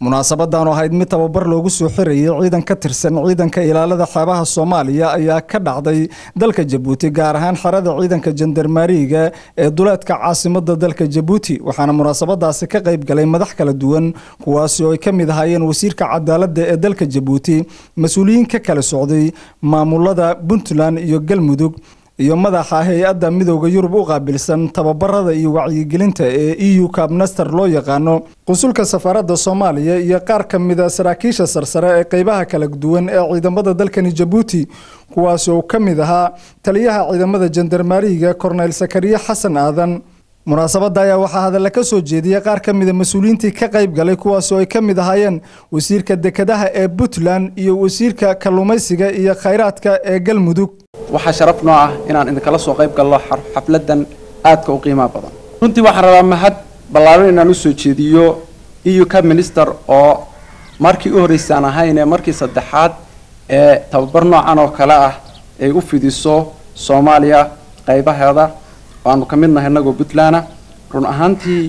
munaasabadan oo ahayd mid tababar loogu soo xirayay ciidan ka tirsan ciidanka ilaalada xeebaha soomaaliya ayaa ka dhacday dalka jabuuti gaar ahaan xerada ciidanka jandarmaariga ee duleedka caasimada dalka jabuuti waxaana munaasabadaasi ka qayb galay madax kala duwan kuwaasi oo ay ka mid ahaayeen wasiirka cadaaladda ee dalka jabuuti mas-uuliyiin ka kala socday maamulada puntland iyo galmudug iyo madaxa hay-adda midooda yurub u qaabilsan tababarada iyo wacyigelinta ee e u kabnaster loo yaqaano qunsulka safaaradda soomaaliya iyo qaar ka mida saraakiisha sarsare ee qeybaha kala duwan ee ciidamada dalkani jabuuti kuwaas oo ka mid ahaa taliyaha ciidamada jandarmaariga korneyl sakariye xasan aadan munaasabada ayaa waxaa hadalla ka soo jeediyey qaar ka mida mas-uuliyiintii ka qayb galay kuwaas oo ay ka mid ahaayeen wasiirka dekedaha ee puntland iyo wasiirka kalluumaysiga iyo khayraadka ee galmudug waxaa sharaf noo ah inaan idinkala soo qayb galno xafladan aadka u qiimaha badan runtii waxaan rabaa mahad ballaaran inaan usoo jeediyo eu ka minister oo markii u horreysaan ahaynee markii saddexaad ee tababar noocan oo kale ah ay u fidiso soomaaliya qaybaheeda waanu ka mid nahay inagoo puntland run ahaantii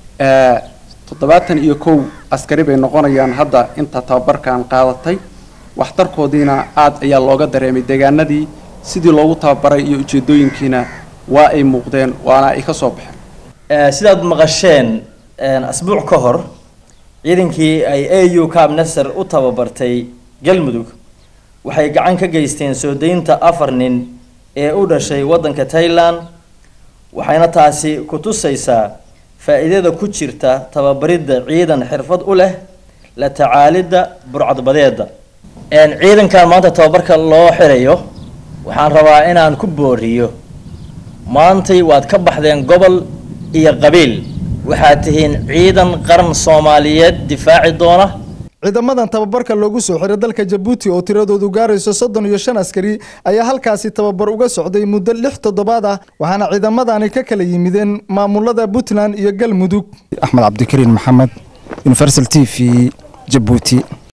toddobaatan iyo kow askari bay noqonayaan hadda inta tababarkan qaadatay waxtarkoodiina aad ayaa looga dareemay deegaanadii sidii loogu tababaray iyo ujeedooyinkiina waa ay muuqdeen waana ay ka soo baxeen sidaad maqasheen asbuuc ka hor ciidankii ay a u cabnaser u tababartay galmudug waxay gacan ka geysteen soo daynta afar nin ee u dhashay waddanka tailand waxayna taasi ku tusaysaa faa-iidada ku jirta tababaridda ciidan xirfad u leh la tacaalidda burcadbadeeda ciidankan maanta tababarka loo xirayo waxaan rabaa inaan ku booriyo maantay waad ka baxdeen gobol iyo qabiil waxaad tihiin ciidan qaran soomaaliyeed difaaci doona ciidamadan tababarka loogu soo xiray dalka jabuuti oo tiradoodu gaarayso soddon iyo shan askari ayaa halkaasi tababar uga socday muddo lix toddobaad ah waxaana ciidamadani ka kala yimideen maamulada puntland iyo galmudug axmed cabdikariin maxamed universal t v jabuuti